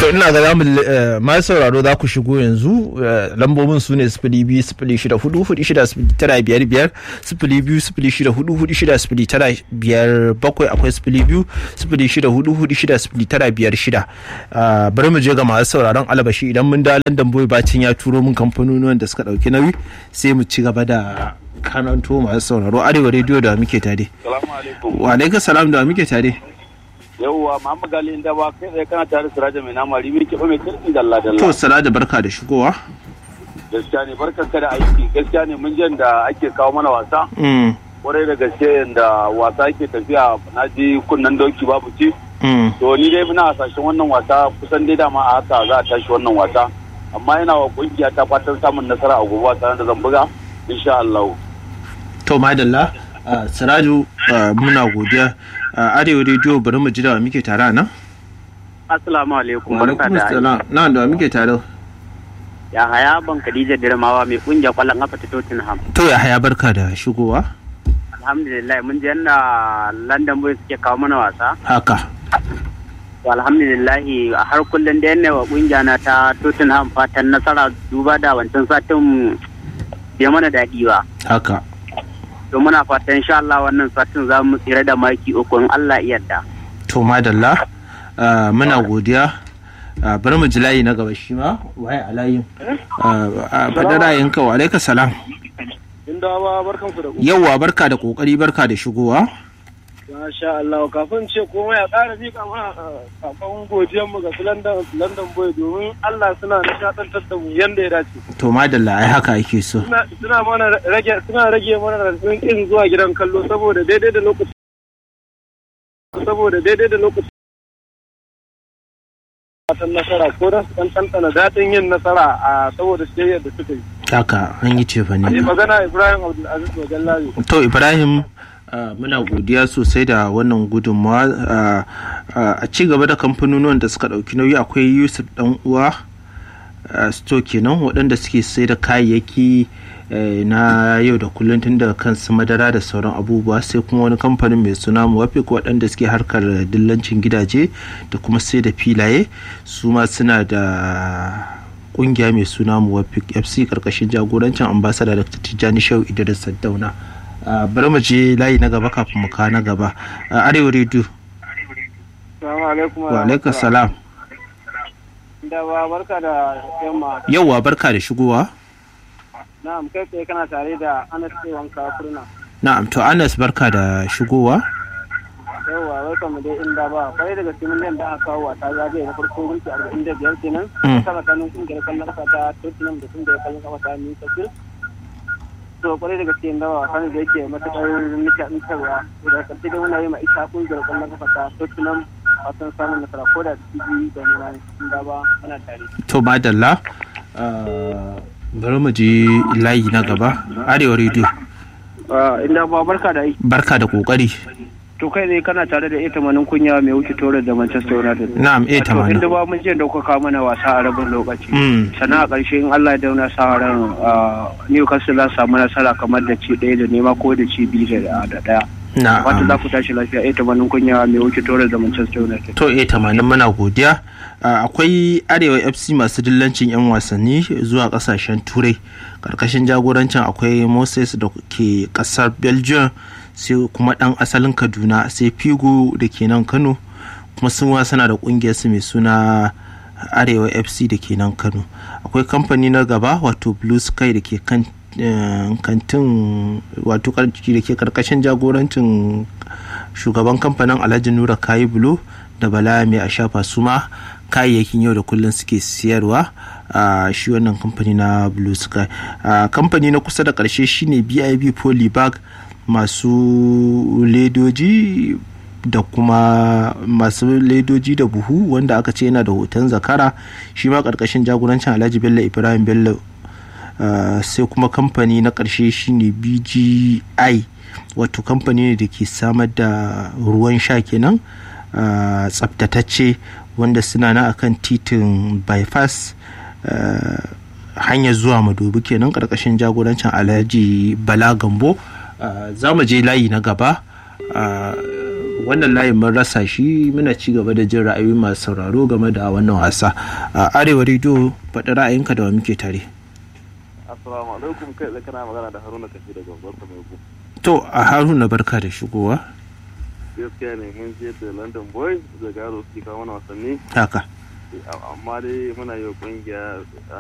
to ina ga zamu ma sauraro za ku shigo yanzu lambobin su ne sifili biyu sifili shida hudu hudu shida sifili tara biyar biyar sifili biyu sifili shida hudu hudu shida sifili tara biyar bakwai akwai sifili biyu sifili shida hudu hudu shida sifili tara biyar shida bari mu je ga masu sauraron alabashi idan mun da landan boy bacin ya turo min kamfanonuwan da suka dauki nauyi sai mu ci gaba da kananto masu sauraro arewa rediyo da muke tare wa alaikum salam da muke tare yauwa Muhammad Gali inda ba kai tsaye kana tare Siraja mai nama ribi ke ba mai kirki dalla dalla to Siraja barka da shigowa gaskiya ne barkan ka da aiki gaskiya ne mun jan da ake kawo mana wasa kwarai da gaske da wasa yake tafiya na ji kunnan doki babu ci to ni dai muna hasashen wannan wasa kusan dai dama a haka za a tashi wannan wasa amma yana wa kungiya ta fatan samun nasara a gobe wasa da zan buga insha Allah to madalla Siraju muna godiya arewa rediyo bari mu ji da muke tare nan assalamu alaikum barka da na da muke tare ya haya ban Khadija Dirmawa mai kungiya kwallon kafa ta Tottenham to ya haya barka da shigowa alhamdulillah mun ji yanda London Boys suke kawo mana wasa haka to alhamdulillah a har kullun da yanne wa kungiya na ta Tottenham fatan nasara duba da wancan satin bai mana daɗi ba haka to muna fatan insha Allah wannan satin za mu tsira da maki uku in Allah yarda to madalla muna godiya bari mu ji layi na gaba shi ma waye a layin faɗa ra'ayinka wa alaika salam inda ba barkan ku da yawwa barka da kokari barka da shigowa Masha Allah kafin ce komai a ƙara miƙa mana sakon godiyar mu ga su London London Boy domin Allah suna nishaɗantar da mu yanda ya dace. to madalla ai haka ake so Suna mana rage suna rage mana rasin kin zuwa gidan kallo saboda daidai da lokaci saboda daidai da lokaci fatan nasara ko da su tantana daɗin yin nasara a saboda shiryar da suka yi. haka an yi cefa ne magana Ibrahim Abdulaziz Wajallabi. to Ibrahim muna godiya sosai da wannan gudunmawa a ci gaba da kamfanonuwan da suka ɗauki nauyi akwai yusuf dan uwa sto kenan waɗanda suke sai da kayayyaki na yau da kullum tun da kansu madara da sauran abubuwa sai kuma wani kamfanin mai suna muwafik waɗanda suke harkar dillancin gidaje da kuma sai da filaye su ma suna da kungiya mai suna muwafik fc karkashin jagorancin ambasada da tijjani shau idris saddauna bari mu je layi na gaba kafin mu kawo na gaba arewa rediyo wa alaikum salam da ba barka da yamma yauwa barka da shigowa na'am kai tsaye kana tare da anas wanka kurna na'am to anas barka da shigowa yauwa wai kama dai inda ba kwarai daga cikin nan da aka kawo wata zagaye na farko minti arba'in da biyar kenan sama kanin kungiyar kallon kafa ta tottenham da kungiyar kallon kafa ta newcastle to kwarai da gaske da wasan da yake matuƙar nishaɗantarwa da karshe dai muna yi ma ita kungiyar kallon kafa ta tottenham fatan samun nasara ko da ciki da nuna inda ba muna tare. to madalla bari mu je layi na gaba arewa rediyo inda ba barka da aiki barka da kokari to kai dai kana tare da ita manin kunya mai wuce tore da Manchester United na'am eh tamanin inda ba mun je da kuka mana wasa a rabin lokaci sannan a ƙarshe in Allah ya dauna sa ran Newcastle za su samu nasara kamar da ci ɗaya da nema ko da ci biyu da ɗaya wata za ku tashi lafiya eh tamanin kunya mai wuce tore da Manchester United to eh tamanin muna godiya akwai arewa fc masu dillancin 'yan wasanni zuwa kasashen turai karkashin jagorancin akwai moses da ke kasar belgium sai kuma dan asalin kaduna sai figo da ke nan kano kuma sun suna da kungiyar su mai suna arewa fc da ke nan kano akwai kamfani na gaba wato blue sky da ke kan kantin wato da ke karkashin jagorancin shugaban kamfanin alhaji nura kayi bulo da bala mai a shafa su ma kayayyakin yau da kullum suke siyarwa a shi wannan kamfani na blue sky kamfani na kusa da karshe shine bib polybag masu ledoji da kuma masu ledoji da buhu wanda aka ce yana da hoton zakara shi ma karkashin jagorancin alhaji bello ibrahim bello sai kuma kamfani na karshe shine bgi wato kamfani ne da ke samar da ruwan sha kenan tsabtatacce wanda suna na akan titin bypass hanyar zuwa madobi kenan karkashin jagorancin alhaji bala gambo za mu je layi na gaba wannan layin mun rasa shi muna ci gaba da jin ra'ayoyi masu sauraro game da wannan wasa a arewa rediyo faɗi ra'ayinka da wa muke tare assalamu alaikum kai da kana magana da haruna kashi daga gwarta mai ku to a haruna barka da shigowa gaskiya ne mun je da london boy da garo su kawo mana wasanni haka amma dai muna yi wa kungiya